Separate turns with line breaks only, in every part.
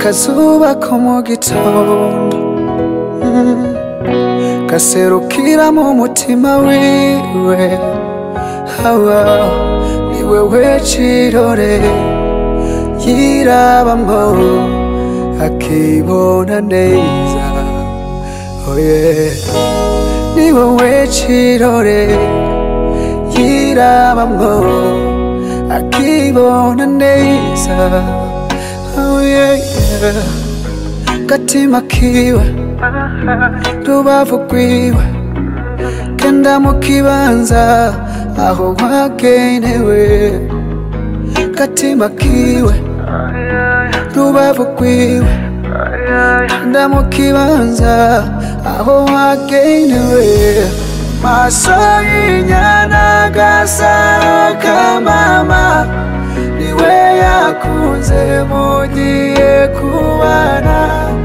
akazuba ko mu gitondo mm, gaserukira mu mutima wiwe hawa ni wewe cirore yirabamwo akibona neza oh yeah. ni wowe cirore yirabamwo akibona neza oh yeah, yeah. gatima kiwe rubavu rwiwe kenda mu kibanza aho wagenewe gatima kiwe rubavu rwiwe kenda mu kibanza aho wagenewe maso y'inyana gasaro kamama niwe yakunze mugiye kubana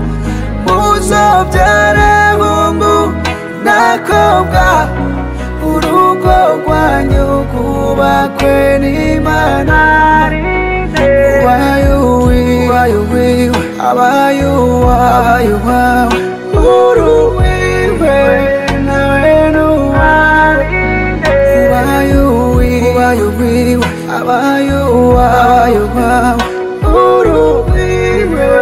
muzobyare bungu nakobwa urugo rwanyu rwubakwe n'imana ubaye uwiwe abaye uwawe uwawe uruwiwe nawe n'uwawe ubaye uwiwe uwiwe abaye uwawe uwawe uruwiwe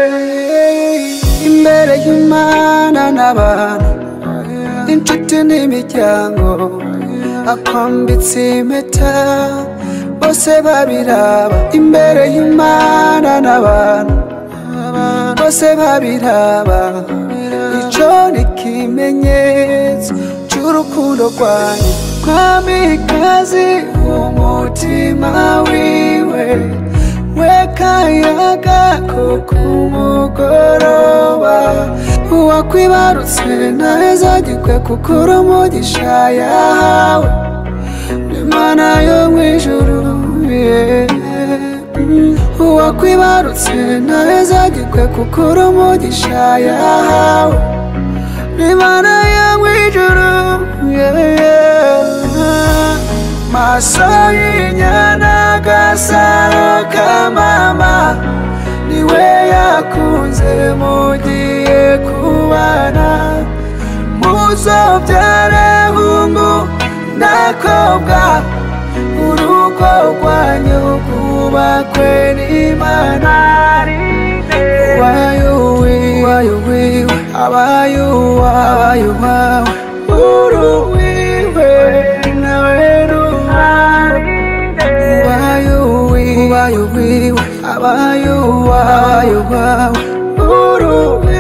imbere y'imana n'abantu inshuti n'imiryango akwambitse impeta bose babiraba imbere y'imana n'abantu bose babiraba ico ni ikimenyetso c'urukundo rwanyu mwamikazi umutima wiwe wekayaga ko kumugoroba uwakwibarutse ntazagirwe kukura umugisha yawe imana yo mw'ijuru yeah. uwakwibarutse ntazagirwe kukura umugisha yawe imana yo mw'ijuru yeah, yeah. maso y'inyana gasaro kamama niwe yakunze mugiye kubana muzobyare hungu nakobwa urugo rwanyu rwubakwe n'imana ubaye uwiwe abaye uwawe uwawe uruwiwe nawe n'uwawe ubaye uwiwe abaye uwawe uwawe uruwiwe